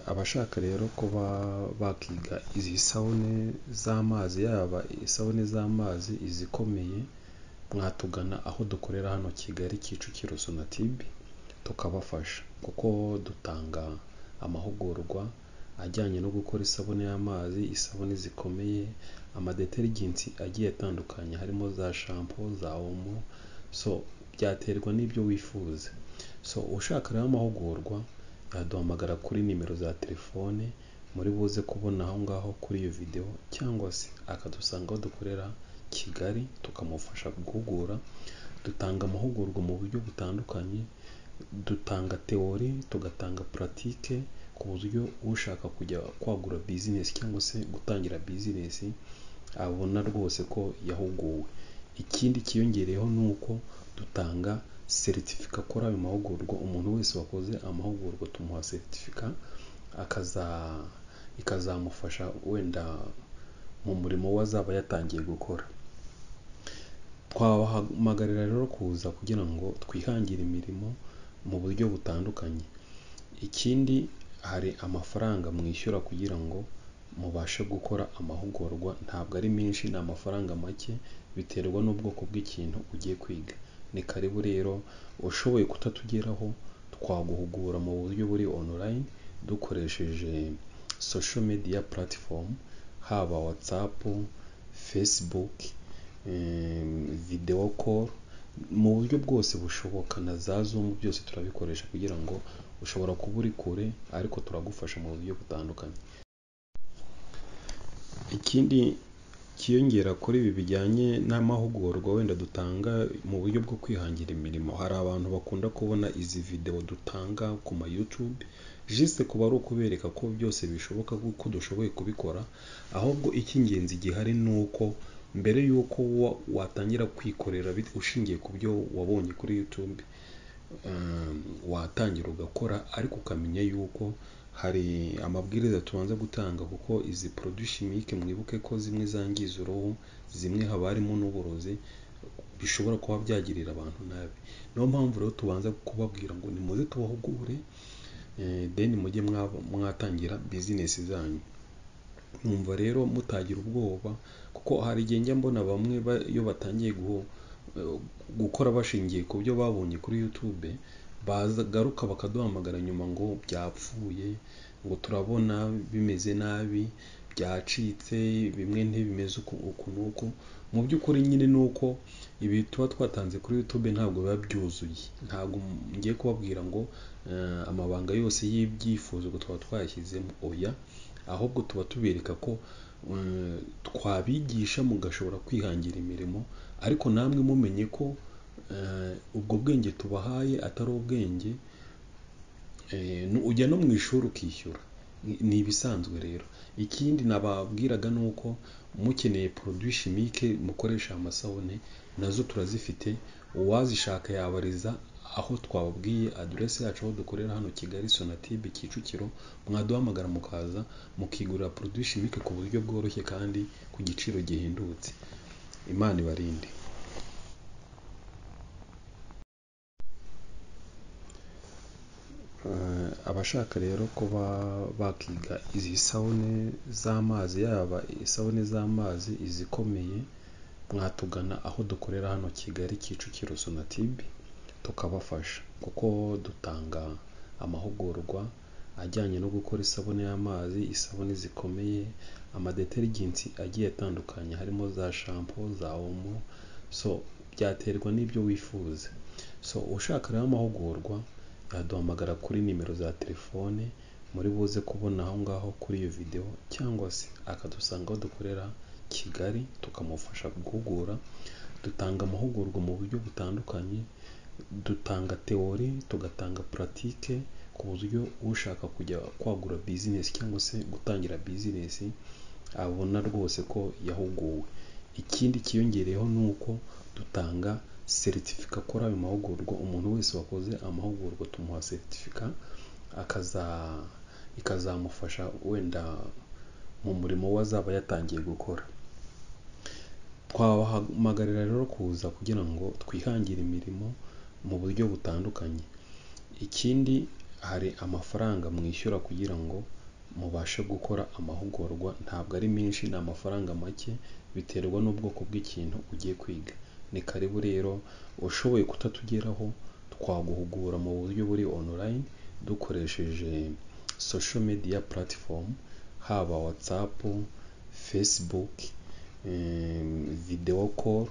abashaka rero kuba bakiga izi sabune z'amazi yaba isabune z'amazi izikomeye mwatugana aho dukorera hano Kigali Kicukiro sonatibe tukabafasha kuko dutanga amahugurwa ajyanye no gukora isabune y'amazi, isabune zikomeye, amadeterigenti agiye atandukanye harimo za shampo, za omo, so byaterwa n'ibyo wifuza, so ushaka rero amahugurwa yaduhamagara kuri nimero za telefone muri buze kubona aho ngaho kuri iyo videwo cyangwa se akadusanga aho dukorera Kigali tukamufasha guhugura, dutanga amahugurwa mu buryo butandukanye, dutanga tewori, tugatanga puratike ku buryo ushaka kujya kwagura bizinesi cyangwa se gutangira bizinesi abona rwose ko yahuguwe, ikindi cyiyongereyeho ni uko dutanga seritifika kuri ayo mahugurwa, umuntu wese wakoze amahugurwa tumuha seritifika ikazamufasha wenda mu murimo we azaba yatangiye gukora, twabahamagarira rero kuza kugira ngo twihangire imirimo mu buryo butandukanye, ikindi hari amafaranga mwishyura kugira ngo mubashe gukora amahugurwa, ntabwo ari menshi ni amafaranga make biterwa n'ubwoko bw'ikintu ugiye kwiga, ni karibu rero ushoboye kutatugeraho twaguhugura mu buryo buri onorayini dukoresheje sosho mediya puratifomu haba watsapu, fesibuke, videwo koru mu buryo bwose bushoboka na za zumu byose turabikoresha kugira ngo ushobora kuba uri kure ariko turagufasha mu buryo butandukanye, ikindi cyiyongera kuri ibi bijyanye n'amahugurwa wenda dutanga mu buryo bwo kwihangira imirimo, hari abantu bakunda kubona izi videwo dutanga ku ma yutube jisite kuba ari ukubereka ko byose bishoboka ko dushoboye kubikora, ahubwo icy'ingenzi gihari ni uko mbere y'uko watangira kwikorera ushingiye ku byo wabonye kuri yutube watangira ugakora ariko ukamenya yuko hari amabwiriza tubanza gutanga kuko izi poroduwi shimike mwibuke ko zimwe zangiza uruhu, zimwe haba harimo n'uburozi bishobora kuba byagirira abantu nabi, niyo mpamvu rero tubanza kubabwira ngo nimuze tubahugure deni mujye mwatangira bizinesi zanyu, mwumva rero mutagira ubwoba kuko hari igihe njya mbona bamwe iyo batangiye gukora bashingiye ku byo babonye kuri yutube bagaruka bakaduhamagara nyuma ngo byapfuye, ngo turabona bimeze nabi, byacitse, bimwe ntibimeze uku n'uku, mu by'ukuri nyine ni uko ibi tuba twatanze kuri yutube ntabwo biba byuzuye, ntabwo ngiye kubabwira ngo amabanga yose y'ibyifuzwa tuba twayashyizemo, oya ahubwo tuba tubereka ko twabigisha mugashobora kwihangira imirimo ariko namwe mumenye ko ubwo bwenge tubahaye atari ubwenge ujya no mu ishuri ukishyura, ni ibisanzwe rero, ikindi nababwiraga ni uko mukeneye poroduwi shimike mukoresha amasabune nazo turazifite, uwazishaka yabariza aho twababwiye aderesi yacu aho dukorera hano Kigali sonatibe Kicukiro, mwaduhamagara mukaza mukigurira poroduwi shimike ku buryo bworoshye kandi ku giciro gihendutse, Imana ibarinde. Abashaka rero kuba bakiga izi sabune z'amazi yaba isabune z'amazi izikomeye mwatugana aho dukorera hano Kigali Kicukiro sonatibe tukabafasha kuko dutanga amahugurwa ajyanye no gukora isabune y'amazi, isabune zikomeye, amadeterigenti agiye atandukanye harimo za shampo, za omo, so byaterwa n'ibyo wifuza, so ushaka rero amahugurwa yaduhamagara kuri nimero za telefone muri buze kubona aho ngaho kuri iyo videwo cyangwa se akadusanga aho dukorera Kigali tukamufasha guhugura, dutanga amahugurwa mu buryo butandukanye, dutanga tewori, tugatanga puratike ku buryo ushaka kujya kwagura bizinesi cyangwa se gutangira bizinesi abona rwose ko yahuguwe, ikindi cyiyongereyeho ni uko dutanga seritifika kuri ayo mahugurwa, umuntu wese wakoze amahugurwa tumuha seritifika ikazamufasha wenda mu murimo we azaba yatangiye gukora, twabahamagarira rero kuza kugira ngo twihangire imirimo mu buryo butandukanye, ikindi hari amafaranga mwishyura kugira ngo mubashe gukora amahugurwa ntabwo ari menshi ni amafaranga make biterwa n'ubwoko bw'ikintu ugiye kwiga ni karibu rero ushoboye kutatugeraho twaguhugura mu buryo buri online dukoresheje social media platform haba whatsapp facebook video call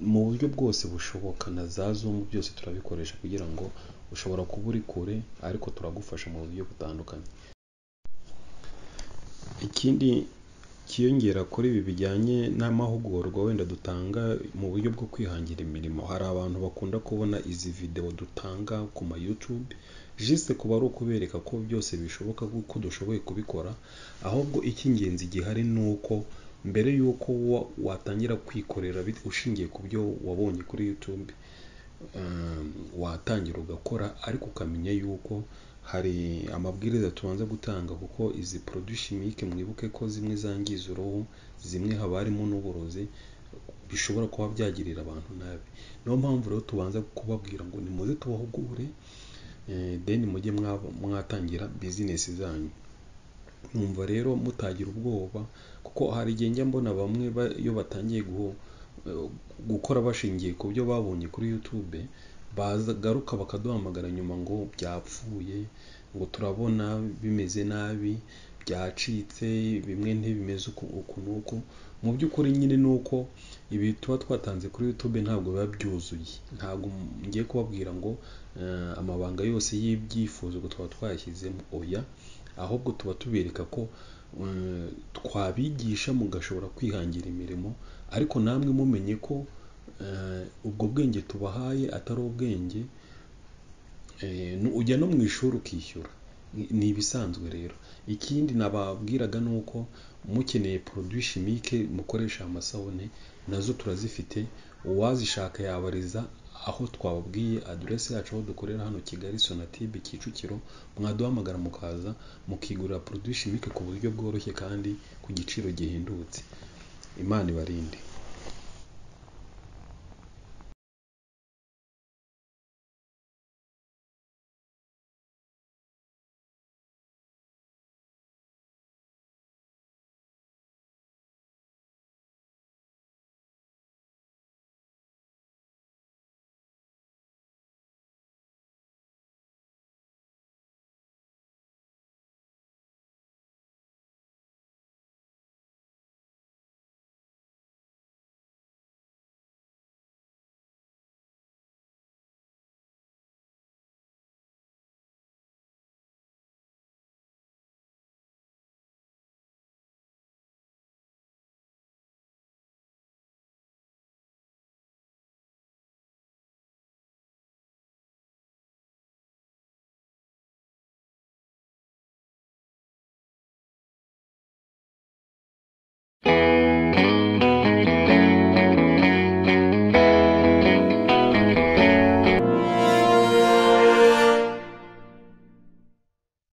mu buryo bwose bushoboka na za zoom byose turabikoresha kugira ngo ushobora kuba uri kure ariko turagufasha mu buryo butandukanye ikindi kiyongera kuri ibi bijyanye n'amahugurwa wenda dutanga mu buryo bwo kwihangira imirimo hari abantu bakunda kubona izi videwo dutanga ku ma YouTube jisite kuba ari ukubereka ko byose bishoboka kuko dushoboye kubikora ahubwo icy'ingenzi gihari ni uko mbere y'uko wa- watangira kwikorera bit- ushingiye ku byo wabonye kuri YouTube um, watangira ugakora ariko ukamenya yuko hari amabwiriza tubanza gutanga kuko izi produits chimique mwibuke ko zimwe zangiza uruhu zimwe haba harimo n'uburozi bishobora kuba byagirira abantu nabi niyo mpamvu rero tubanza kubabwira ngo nimuze tubahugure eh, then mujye mwaba- mwatangira business zanyu numva rero mutagira ubwoba kuko hari igihe njya mbona bamwe ba- iyo batangiye guhu- eh, gukora bashingiye ku byo babonye kuri YouTube bagaruka bakaduhamagara nyuma ngo byapfuye ngo turabona bimeze nabi byacitse bimwe ntibimeze uku uku n'uku mu by'ukuri nyine ni uko ibi tuba twatanze kuri YouTube ntabwo biba byuzuye ntabwo ngiye kubabwira ngo eh, amabanga yose y'ibyifuzo ngo tuba twayashyizemo oya ahubwo tuba tubereka ko eh, twabigisha mugashobora kwihangira imirimo ariko namwe mumenye ko eh, ubwo bwenge tubahaye atari ubwenge eh, nu- ujya no mu ishuri ukishyura Ni- ni ibisanzwe rero ikindi nababwiraga ni uko mukeneye produit chimique mukoresha amasabune nazo turazifite uwazishaka yabariza aho twababwiye aderesi yacu aho dukorera hano Kigali Sonatube Kicukiro mwaduhamagara mukaza mukigurira produit chimique ku buryo bworoshye kandi ku giciro gihendutse Imana ibarinde